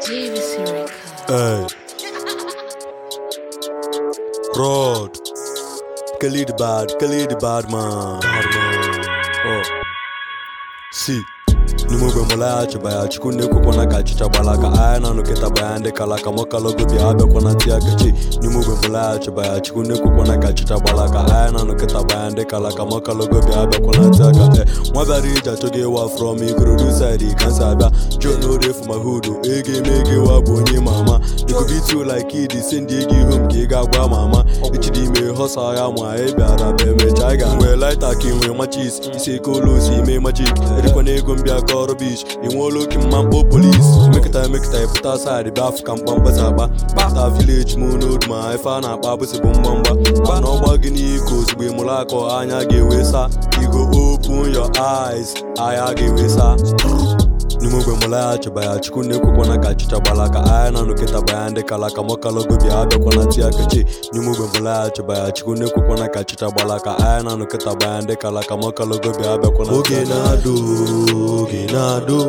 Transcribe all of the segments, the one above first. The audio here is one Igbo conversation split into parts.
JVC Records. Hey. Rod. Khalid bad, Khalid bad man. Bad man. Oh. See. n'ime ogbe mụlaghachiba ya chukwu na-ekwekwana ka achịcha gbala ka anya na nụkịta ya ndị kala ka mọkalogo bịa abịakwana tia kechi n'ime ogbe mụlaghachiba ya chukwu na-ekwekwana ka achịcha gbala ka anya na nụkịta ya ndị kala ka mọkalogo bịa abịakwana tia ka e nwa bịara ije achọghị ịwa from ikorodu side ka nsi abịa john orefu ma hudu ego eme ego ịwa bụ onye ma ama ikubitu like id si ndị ego ihu m ka ị ga-agwa ma ama echidi ime họsa ya ma ị bịara bụ emecha ị ga-nwee laita ka ị nwee machis isi eke olu osi ime majik erikwana ego m bịa ka ọrụ bich ị nweela oke mma mkpọ polis emekịta emekịta ịpụta saịdị bịa afụ ka mkpamkpasa akpa kpata vileji m n'odu ma ife a na-akpa abụsị bụ mgbamgba gba na ọgba gị n'iko ozugbo ị mụrụ akọ anya ga-ewe sa igo open your eyes anya ga-ewe sa n'ime ogbe mụlaghachiba ya chukwu na-ekwekwana ka achịcha gbala ka anya na nụkịta baya ndị kala ka mọkalogo bịa abịakwana tia kechi n'ime ogbe mụlaghachiba ya chukwu na-ekwekwana ka achịcha gbala ka anya na nụkịta baya ndị kala ka mọkalogo bịa abịakwana oge na-adụ oge na-adụ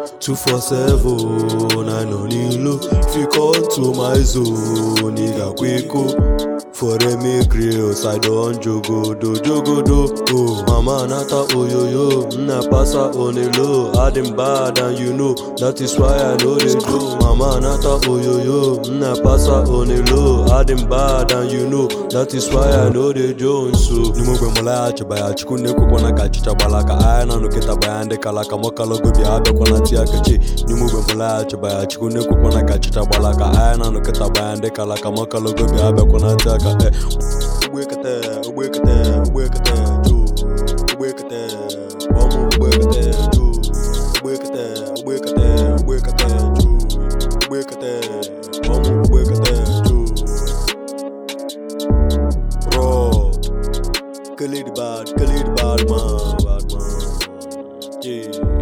247 na nọ n'ilu fikontu my zone ị ga-akwa iko foreme grills i don jogodo jogodo oh mama nata oyoyo nna pasa onelo adim bad and you know that is why i no dey do mama nata oyoyo nna pasa onelo adim bad and you know that is why i no dey do nso n'ime ogbe mụlaghachiba ya chukwu na-ekwekwana ka achịcha gbala ka anya na nụkịta baya ndị kala ka mọkalogo bịa abịakwana tia kechi n'ime ogbe mụlaghachiba ya chukwu na-ekwekwana ka achịcha gbala ka anya na nụkịta baya ndị kala ka mọkalogo bịa abịakwana tia ka e ugbekete ugbekete ugbekete ju ugbekete ọmụ ugbekete ju ugbekete ugbekete ugbekete ju ugbekete ọmụ ugbekete ju Rod Khalid bad Khalid bad man bad man yeah